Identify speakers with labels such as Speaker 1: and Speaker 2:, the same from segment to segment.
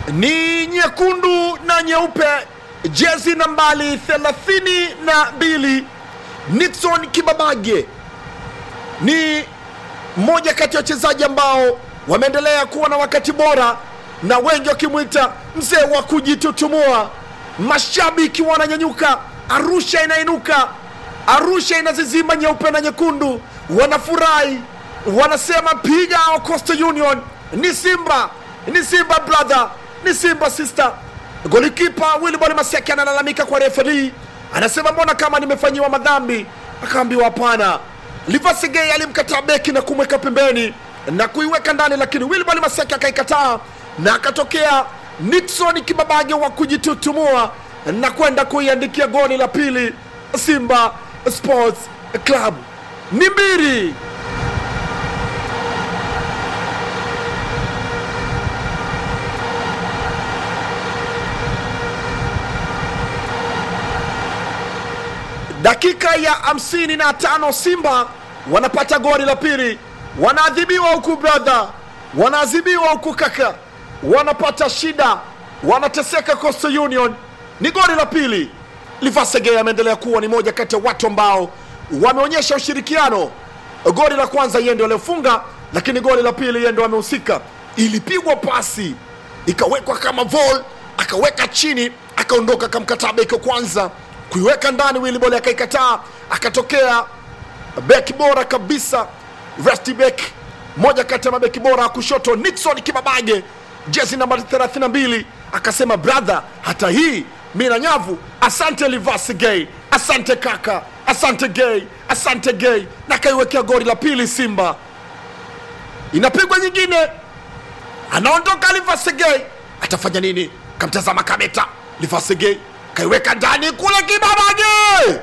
Speaker 1: ni nyekundu na nyeupe, jezi nambali thelathini na mbili. Nixon Kibabage ni mmoja kati ya wachezaji ambao wameendelea kuwa na wakati bora na wengi wakimwita mzee wa kujitutumua. Mashabiki wananyanyuka, Arusha inainuka, Arusha inazizima nyeupe na nyekundu, wanafurahi, wanasema piga hao Coastal Union, ni Simba, ni Simba brother, ni Simba sister. Golikipa Wilbon Maseki analalamika kwa referi, anasema mbona kama nimefanyiwa madhambi? Akaambiwa hapana. Livasegei alimkataa beki na kumweka pembeni na kuiweka ndani, lakini Wilbon Maseki akaikataa na akatokea Nixon Kibabage wa kujitutumua na kwenda kuiandikia goli la pili Simba Sports Club. Ni mbili dakika ya 55 Simba wanapata goli la pili, wanaadhibiwa huku brother, wanaadhibiwa huku kaka, wanapata shida, wanateseka Coastal Union. Ni goli la pili. Livasege ameendelea kuwa ni moja kati ya watu ambao wameonyesha ushirikiano. Goli la kwanza yeye ndio aliofunga, lakini goli la pili yeye ndio amehusika. Ilipigwa pasi ikawekwa kama vol, akaweka chini, akaondoka, akamkataa beki wa kwanza kuiweka ndani, Wilibol akaikataa, akatokea beki bora kabisa Rusty Beck, moja kati ya mabeki bora wa kushoto Nixon Kibabage, jezi namba 32, akasema brother, hata hii mi na nyavu. Asante Livasi Gay, asante kaka, asante Gay, asante Gay, na akaiwekea goli la pili. Simba inapigwa nyingine, anaondoka Livasi Gay, atafanya nini? Kamtazama Kameta, Livasi Gay kaiweka ndani kule, Kibabage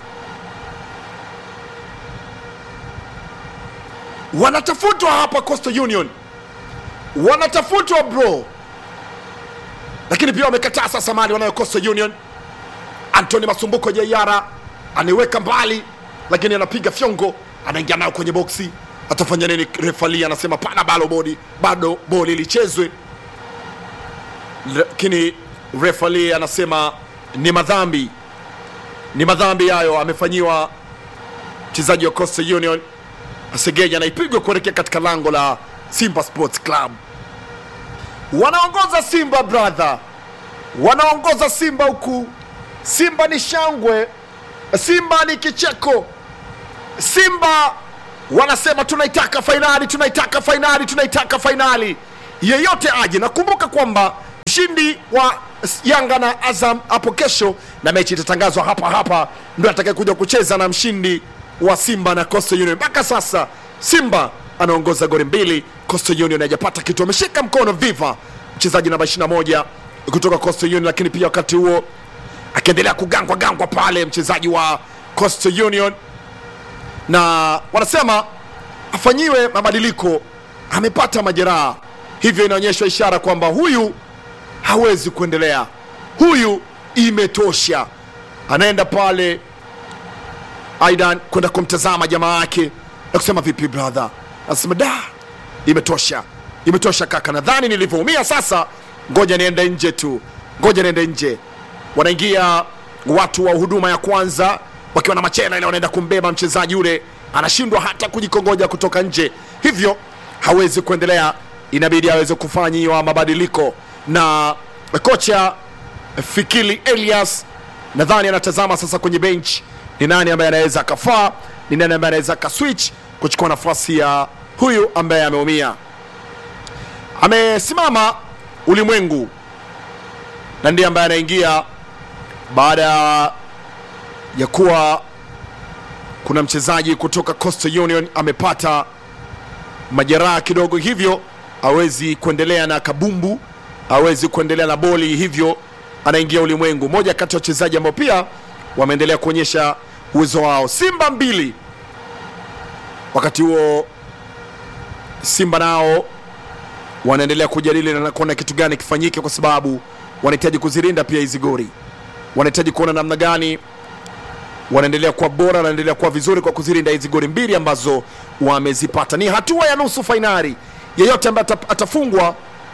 Speaker 1: wanatafutwa hapa Coastal Union, wanatafutwa bro, lakini pia wamekataa sasa mali wanayo Coastal Union. Anthony Masumbuko Jayara anaiweka mbali, lakini anapiga fyongo, anaingia nayo kwenye boksi. Atafanya nini? Refali anasema pana balo bodi, bado boli lichezwe, lakini refali anasema ni madhambi, ni madhambi hayo amefanyiwa mchezaji wa Coastal Union. Segeja anaipigwa kuelekea katika lango la Simba Sports Club. Wanaongoza Simba brother, wanaongoza Simba huku. Simba ni shangwe, Simba ni kicheko, Simba wanasema tunaitaka fainali, tunaitaka fainali, tunaitaka fainali, yeyote aje. Nakumbuka kwamba mshindi wa Yanga na Azam hapo kesho, na mechi itatangazwa hapa hapa, ndio atakaye kuja kucheza na mshindi wa Simba na Coastal Union. Mpaka sasa Simba anaongoza goli mbili, Coastal Union hajapata kitu. Ameshika mkono Viva, mchezaji namba 21 kutoka Coastal Union, lakini pia wakati huo akiendelea kugangwa gangwa pale mchezaji wa Coastal Union, na wanasema afanyiwe mabadiliko, amepata majeraha, hivyo inaonyesha ishara kwamba huyu hawezi kuendelea, huyu imetosha. Anaenda pale Aidan kwenda kumtazama jamaa yake na kusema vipi brother, anasema da, imetosha, imetosha kaka, nadhani nilivyoumia sasa, ngoja niende nje tu, ngoja niende nje. Wanaingia watu wa huduma ya kwanza wakiwa na machela ile, wanaenda kumbeba mchezaji yule, anashindwa hata kujikongoja kutoka nje, hivyo hawezi kuendelea, inabidi aweze kufanyiwa mabadiliko na kocha Fikili Elias nadhani anatazama sasa kwenye bench ni nani ambaye anaweza akafaa, ni nani ambaye anaweza akaswitch kuchukua nafasi ya huyu ambaye ameumia. Amesimama Ulimwengu na ndiye ambaye anaingia baada ya kuwa kuna mchezaji kutoka Coastal Union amepata majeraha kidogo, hivyo hawezi kuendelea na kabumbu, hawezi kuendelea na boli, hivyo anaingia Ulimwengu, moja kati ya wachezaji ambao pia wameendelea kuonyesha uwezo wao. Simba mbili. Wakati huo Simba nao wanaendelea kujadili na kuona kitu gani kifanyike, kwa sababu wanahitaji kuzilinda pia hizi goli, wanahitaji kuona namna gani wanaendelea kuwa bora, wanaendelea kuwa vizuri kwa kuzilinda hizi goli mbili ambazo wamezipata. Ni hatua ya nusu fainali, yeyote ambaye atafungwa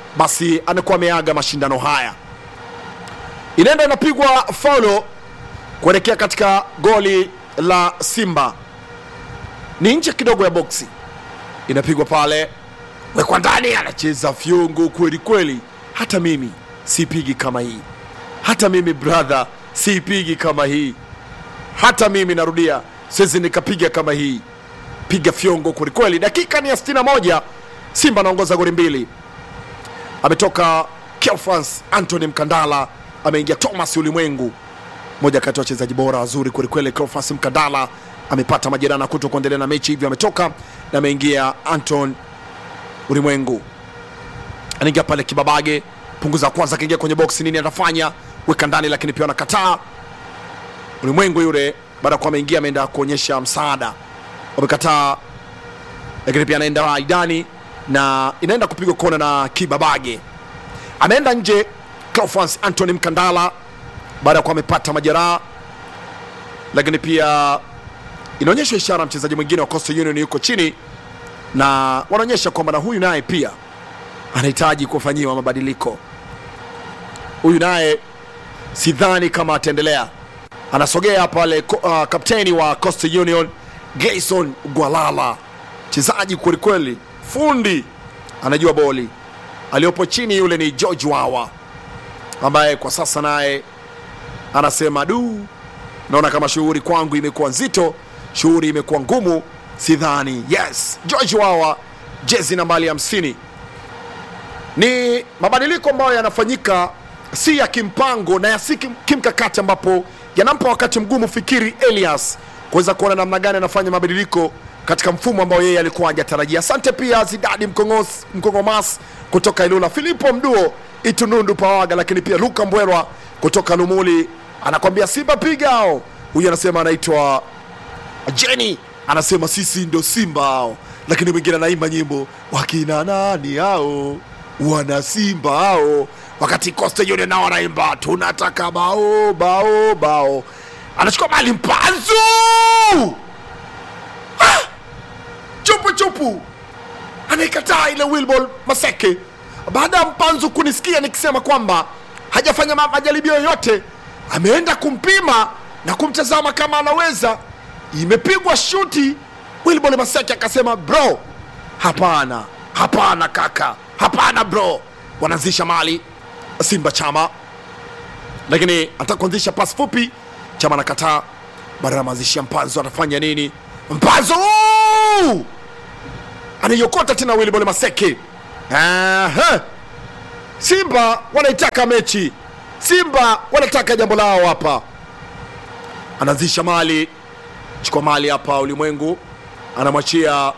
Speaker 1: basi anakuwa ameaga mashindano haya. Inaenda inapigwa faulo kuelekea katika goli la Simba, ni nje kidogo ya boksi, inapigwa pale, wekwa ndani, anacheza fyungu kweli kweli. Hata mimi sipigi kama hii, hata mimi brother siipigi kama hii, hata mimi narudia, siwezi nikapiga kama hii, piga fyongo kwelikweli. Dakika ni ya 61, Simba anaongoza goli mbili. Ametoka Kelfans Anthony Mkandala, ameingia Thomas Ulimwengu, moja kati ya wachezaji bora wazuri kwelikweli. Kelfans Mkandala amepata majeraha na kuto kuendelea na mechi, hivyo ametoka na ameingia Anton Ulimwengu, anaingia pale Kibabage, punguza kwanza, akaingia kwenye boksi, nini atafanya? Weka ndani, lakini pia anakataa. Ulimwengu yule baada ya kuwa ameingia, ameenda kuonyesha msaada, wamekataa, lakini pia anaenda Aidani na inaenda kupigwa kona na Kibabage, ameenda nje. Cleophas Anthony Mkandala baada ya kuwa amepata majeraha, lakini pia inaonyesha ishara mchezaji mwingine wa Coastal Union yuko chini, na wanaonyesha kwamba na huyu naye pia anahitaji kufanyiwa mabadiliko. Huyu naye sidhani kama ataendelea. Anasogea pale ko- uh, kapteni wa Coastal Union Gayson Gwalala, mchezaji kwelikweli, fundi, anajua boli. Aliyopo chini yule ni George Wawa ambaye kwa sasa naye anasema du, naona kama shughuli kwangu imekuwa nzito, shughuli imekuwa ngumu, sidhani. Yes, George Wawa, jezi nambari hamsini. Ni mabadiliko ambayo yanafanyika si ya kimpango na ya si kim- kimkakati, ambapo yanampa wakati mgumu Fikiri Elias kuweza kuona namna gani anafanya mabadiliko katika mfumo ambao yeye alikuwa hajatarajia. Asante pia Zidadi Mkongos, Mkongomas kutoka Ilula, Filipo Mduo Itunundu Pawaga, lakini pia Luka Mbwerwa kutoka Lumuli anakwambia Simba pigao. Huyu anasema anaitwa Jenny anasema sisi ndo Simba hao, lakini mwingine anaimba nyimbo wakina nani hao, wana Simba hao, wakati Coastal Union nao wanaimba tunataka bao bao bao. Anachukua mali Mpanzu, Ah! chupu chupu, anaikataa ile Wilbol Maseke baada ya Mpanzu kunisikia nikisema kwamba hajafanya ma- majaribio yoyote, ameenda kumpima na kumtazama kama anaweza. Imepigwa shuti, Wilbol Maseke akasema bro, hapana, hapana kaka, hapana bro. Wanaanzisha mali Simba Chama, lakini anataka kuanzisha pasi fupi, Chama anakataa. Baada ya maanzishia Mpanzu anafanya nini? Mpanzu anaiokota tena Wilbol Maseke. Aha. Simba wanaitaka mechi, Simba wanataka jambo lao hapa. Anaanzisha mali, chukua mali hapa, Ulimwengu anamwachia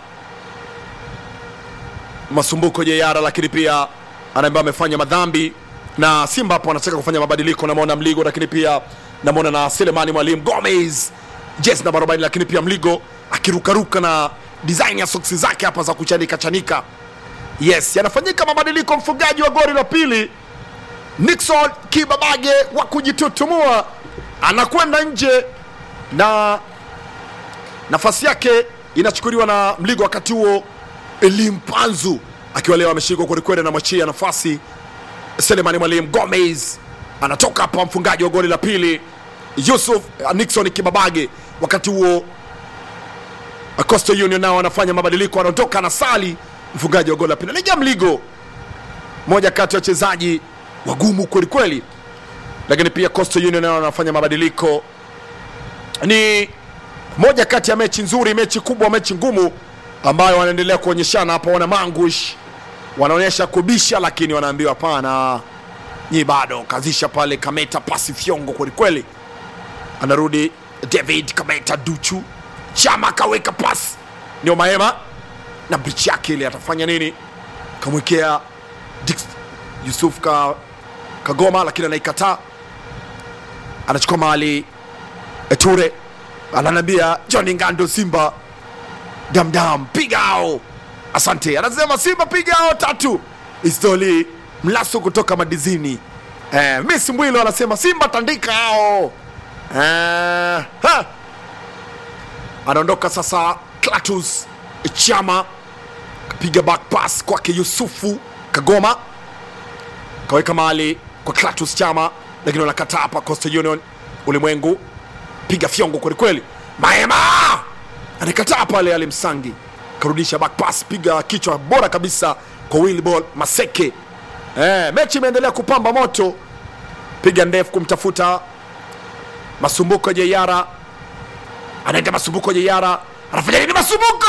Speaker 1: Masumbuko Jeyara, lakini pia anaambia amefanya madhambi na Simba hapo wanataka kufanya mabadiliko. Namwona Mligo, lakini pia namwona na Selemani Mwalimu Gomez jezi namba 40, lakini pia Mligo akirukaruka na design ya soksi zake hapa za kuchanika chanika. Yes, yanafanyika mabadiliko. Mfungaji wa goli la pili Nixon Kibabage wa kujitutumua anakwenda nje na nafasi yake inachukuliwa na Mligo. Wakati huo Elim Panzu akiwa leo ameshikwa kwelikweli, anamwachia nafasi Selemani Mwalimu Gomez anatoka hapa, mfungaji wa goli la pili Yusuf uh, Nixon Kibabage. Wakati huo Coastal Union nao wanafanya mabadiliko, anaondoka na Sali, mfungaji wa goli la pili anaingia Mligo, moja kati ya wachezaji wagumu kwelikweli, lakini pia Coastal Union nao wanafanya mabadiliko. Ni moja kati ya mechi nzuri, mechi kubwa, mechi ngumu ambayo wanaendelea kuonyeshana hapa. Wana mangush wanaonyesha kubisha, lakini wanaambiwa hapana, nyi bado kazisha pale. Kameta pasi fyongo kwelikweli, anarudi David Kameta Duchu Chama kaweka pasi, ndio Maema na brichi yake ile atafanya nini? Kamwekea Dix- Yusuf ka, Kagoma, lakini anaikataa, anachukua mali Ture ananiambia John Ngando, Simba damdam, pigao. Asante, anasema Simba pigao tatu. Istoli Mlasu kutoka Madizini. Eh, Miss Mwilo anasema Simba tandika hao. Eh, ha. Anaondoka sasa Klatus Chama kapiga back pass kwake Yusufu Kagoma, kaweka mali kwa Clatous Chama, lakini wanakataa hapa. Coastal Union ulimwengu piga fyongo kwelikweli, Maema anakataa pale, Ali Msangi karudisha back pass, piga kichwa bora kabisa kwa Wilbol Maseke. Eh, mechi imeendelea kupamba moto, piga ndefu kumtafuta Masumbuko Jeyara, anaenda Masumbuko Jeyara, anafanya nini? Masumbuko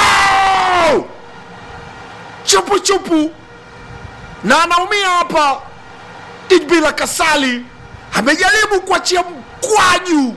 Speaker 1: chupu chupu, na anaumia hapa. Ijbila Kasali amejaribu kuachia mkwaju.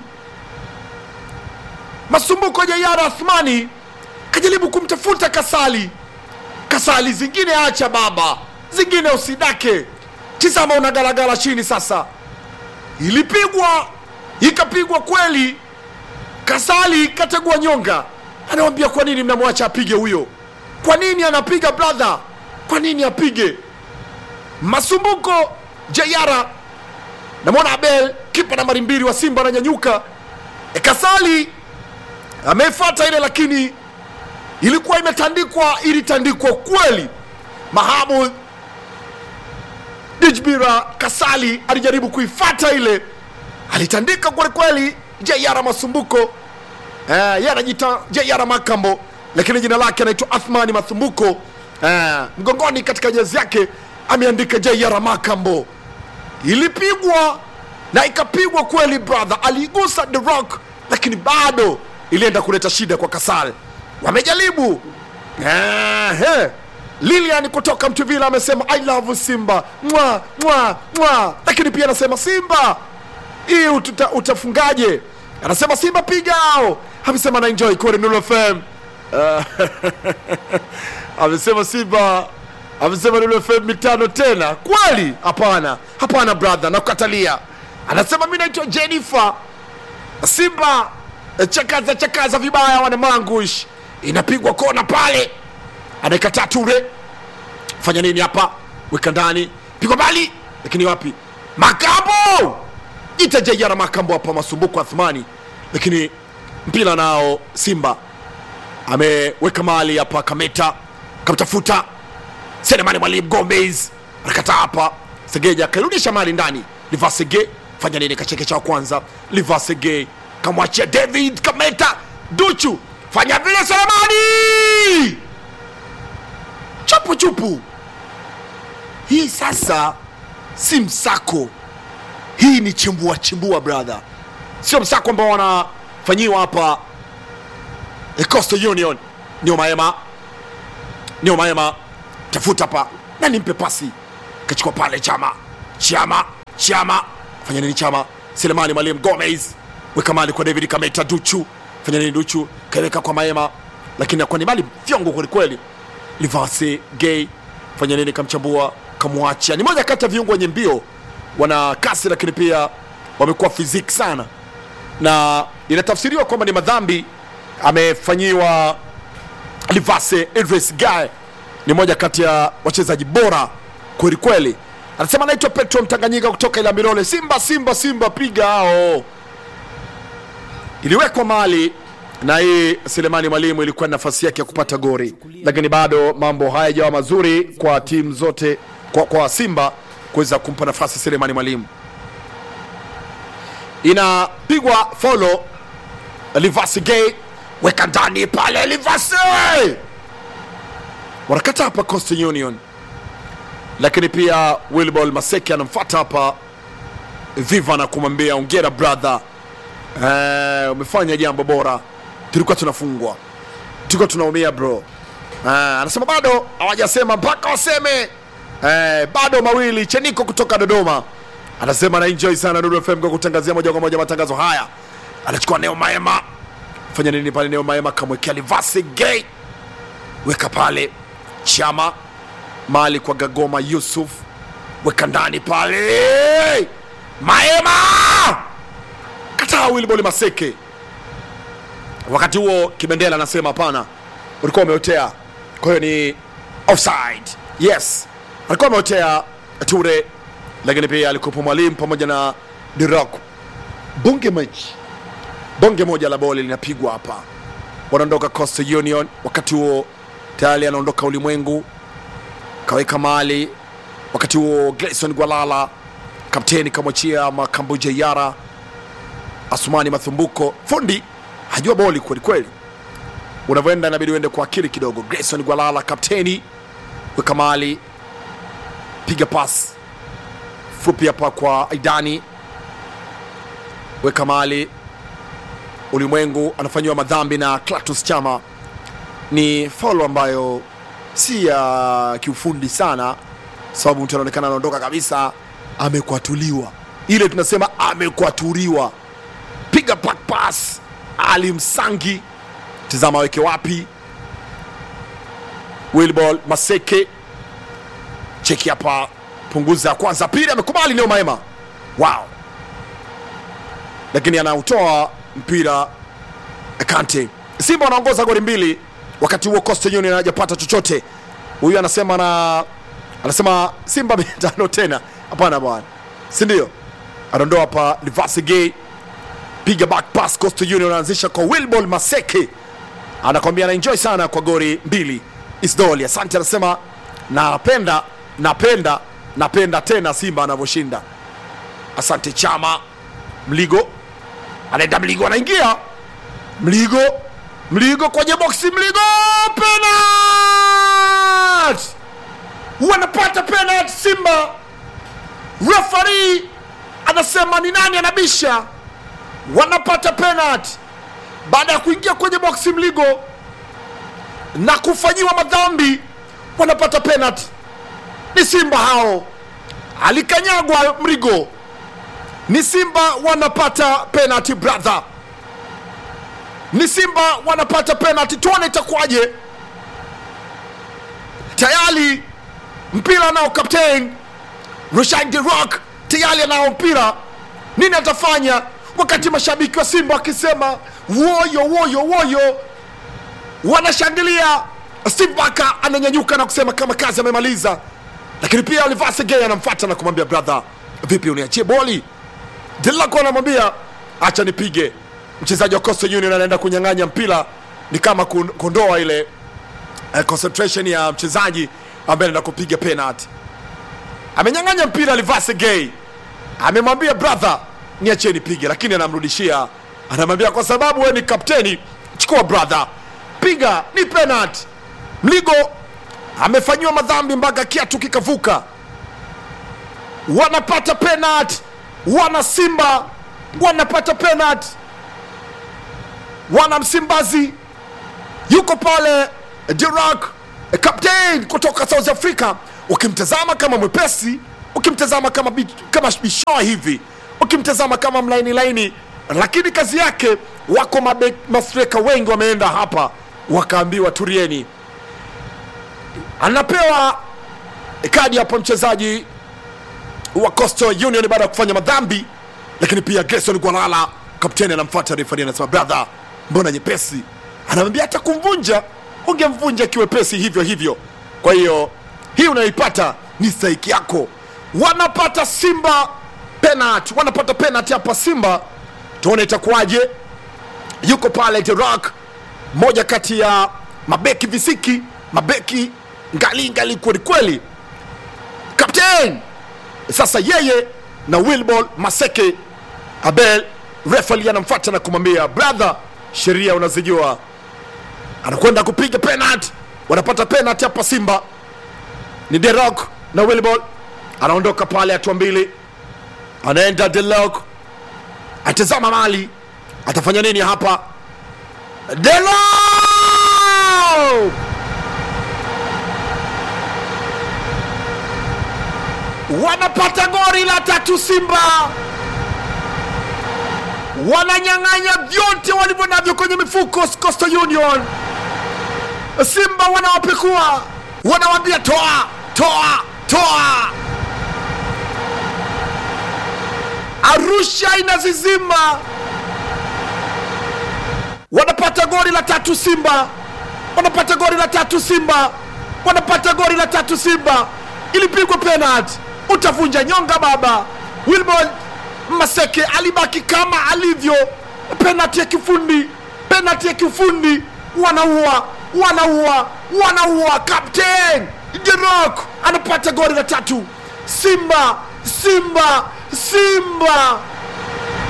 Speaker 1: Masumbuko Jeyara Athmani kajaribu kumtafuta Kasali. Kasali, zingine acha baba, zingine usidake. Tizama, unagalagala chini sasa. Ilipigwa ikapigwa kweli, Kasali kategua nyonga, anawambia kwa nini mnamwacha apige huyo? Kwa nini anapiga brother? Kwa nini apige? Masumbuko Jayara, namwona Abel kipa nambari mbili wa Simba ananyanyuka. E, Kasali amefuata ile, lakini ilikuwa imetandikwa, ilitandikwa kweli. Mahamud Dijbira Kasali alijaribu kuifata ile, alitandika kweli kweli. Jayara Masumbuko eh, yeye anajiita Jayara Makambo, lakini jina lake anaitwa Athmani Masumbuko eh, mgongoni katika jezi yake ameandika Jayara Makambo. Ilipigwa na ikapigwa kweli, brother, aliigusa the rock, lakini bado ilienda kuleta shida kwa Kasal. Wamejaribu eh, eh. Lilian kutoka Mtuvila amesema I love Simba mwa mwa mwa, lakini pia anasema Simba hii ututa, utafungaje? Anasema Simba piga hao. Amesema na enjoy kwa Nuru FM. Uh, amesema Simba amesema Nuru FM mitano tena kweli? Hapana, hapana brother, nakukatalia. Anasema mimi naitwa Jennifer Simba eh, chakaza chakaza vibaya wana mangush, inapigwa kona pale, anaikataa Ture fanya nini hapa? Weka ndani, pigwa mbali, lakini wapi? Makambo ita Jayara Makambo hapa, Masumbuko Athmani, lakini mpira nao Simba ameweka mali hapa, Kameta kamtafuta Selemani Mwalimu Gomez anakataa hapa, Segeja akairudisha mali ndani, Livasege fanya nini? Kachekecha wa kwanza, Livasege kamwachia David Kameta, Duchu fanya vile, Selemani chupu chupu. Hii sasa si msako, hii ni chimbua chimbua brother, sio msako ambao wanafanyiwa hapa eh, Coastal Union. Nio Maema, Nio Maema tafuta hapa na nimpe pasi, kachukua pale Chama, Chama, Chama fanya nini? Chama Selemani Mwalimu Gomez weka mali kwa David Kameta, Duchu fanya nini? Duchu kaweka kwa Maema, lakini akuwa ni mali fyongo kwelikweli. Livase Gay fanya nini? Kamchambua, kamwachia. Ni moja kati ya viungo wenye mbio, wana kasi, lakini pia wamekuwa fiziki sana, na inatafsiriwa kwamba ni madhambi amefanyiwa Livase Idris Gay. Ni moja kati ya wachezaji bora kweli kweli. Anasema anaitwa Petro Mtanganyika kutoka ila Milole. Simba, Simba, Simba, piga hao. Iliwekwa mali na hii Selemani Mwalimu ilikuwa ni nafasi yake ya kupata gori, lakini bado mambo hayajawa mazuri kwa timu zote, kwa, kwa Simba kuweza kumpa nafasi Selemani Mwalimu. Inapigwa folo, Livasi Gay weka ndani pale, Livasi wanakata hapa Coastal Union, lakini pia Wilbol Maseki anamfuata hapa Viva na kumwambia ongera brother, eh, umefanya jambo bora tulikuwa tunafungwa, tulikuwa tunaumia bro. Ah, anasema bado hawajasema mpaka waseme. Eh, bado mawili. Cheniko kutoka Dodoma anasema na enjoy sana Dudu FM kwa kutangazia moja kwa moja matangazo haya. Anachukua Neo Maema, fanya nini pale? Neo Maema kamwekea Livasi Gay, weka pale Chama mali kwa Gagoma Yusuf, weka ndani pale Maema, kataa Wilbol Maseke wakati huo Kibendela anasema hapana, ulikuwa umeotea, kwa hiyo ni offside. Yes, alikuwa ameotea Ture, lakini pia alikuwepo mwalimu pamoja na Dirok. Bonge mechi, bonge moja la boli linapigwa hapa, wanaondoka Coastal Union. Wakati huo tayari anaondoka Ulimwengu, kaweka mali wakati huo Gleison Gwalala kapteni kamwachia Makambuja Yara, Asumani Mathumbuko fundi hajua boli kweli kweli, unavyoenda inabidi uende kwa akili kidogo. Gleison Gwalala kapteni, weka mali, piga pas fupi hapa kwa Aidani, weka mali. Ulimwengu anafanyiwa madhambi na Clatous Chama, ni faulo ambayo si ya kiufundi sana, sababu mtu anaonekana anaondoka kabisa, amekwatuliwa. Ile tunasema amekwaturiwa. Piga back pass, Ali Msangi, tizama aweke wapi. Wilbol Maseke, cheki hapa, punguza kwanza, pili, amekubali Neo Maema, wow, lakini anautoa mpira Kante. Simba wanaongoza goli mbili, wakati huo Coastal Union hajapata chochote. Huyu anasema na anasema Simba mia tano tena. Hapana bwana, si ndio? Anaondoa hapa Livasi Gay, piga back pass. Coastal Union anaanzisha kwa Wilbol Maseke, anakwambia anaenjoy sana kwa goli mbili. Isdoli asante, anasema napenda napenda napenda tena Simba anavyoshinda. Asante Chama. Mligo anaenda, Mligo anaingia, Mligo Mligo kwenye boksi, Mligo penalty, wanapata penalty Simba. Referee anasema ni nani anabisha, wanapata penalty baada ya kuingia kwenye boksi Mligo na kufanyiwa madhambi, wanapata penalty. Ni Simba hao, alikanyagwa Mligo, ni Simba wanapata penalty brother ni Simba wanapata penalty. Tuone itakuwaje. Tayari mpira nao captain Rushain De Rock tayari anao mpira, nini atafanya? Wakati mashabiki wa Simba wakisema woyo woyo woyo, wanashangilia. Steve Barker ananyanyuka na kusema kama kazi amemaliza, lakini pia Oliver Segei anamfuata na kumwambia brother, vipi uniachie boli? Delako anamwambia acha nipige mchezaji wa Coastal Union anaenda kunyang'anya mpira, ni kama kun- kuondoa ile eh, concentration ya mchezaji ambaye anaenda kupiga penalty. Amenyang'anya mpira Livase Gay, amemwambia brother, niachie nipige, lakini anamrudishia, anamwambia kwa sababu wewe ni kapteni, chukua brother, piga, ni penalty. Mligo amefanyiwa madhambi mpaka kiatu kikavuka, wanapata penalty, wana Simba wanapata penalty wana Msimbazi yuko pale Dirak captain kutoka South Africa, ukimtazama kama mwepesi, ukimtazama kama, bi- kama bishoa hivi, ukimtazama kama mlaini laini, lakini kazi yake, wako mabe- mastreka wengi wameenda hapa wakaambiwa turieni. Anapewa kadi hapa mchezaji wa Coastal Union baada ya kufanya madhambi, lakini pia Gerson Gwalala kapteni anamfuata refari, anasema brother, mbona nyepesi? Anamwambia hata kumvunja ungemvunja kiwepesi hivyo hivyo. Kwa hiyo hii unaipata ni stahiki yako. Wanapata Simba penalty, wanapata penalty hapa Simba, tuone itakuwaje. Yuko pale The Rock, moja kati ya mabeki visiki, mabeki ngali ngali kweli kweli, kapteni sasa yeye na Wilbol Maseke Abel refali anamfuata na kumwambia brother, sheria unazijua. Anakwenda kupiga penalty, wanapata penalty hapa Simba. Ni Derok na Wilbol anaondoka pale hatua mbili, anaenda Delok, atazama mali, atafanya nini hapa? Delok wanapata gori la tatu Simba wananyang'anya vyote walivyo navyo kwenye mifuko Coastal Union. Simba wanawapekua, wanawambia toa, toa, toa. Arusha inazizima, wanapata goli la tatu Simba, wanapata goli la tatu Simba, wanapata goli la tatu Simba. Ilipigwa penalty, utavunja nyonga baba. Wilbon Maseke alibaki kama alivyo. Penalty ya kifundi, penalty ya kifundi. Wanaua, wanaua, wanaua. Captain Derok anapata goli la tatu, Simba, Simba, Simba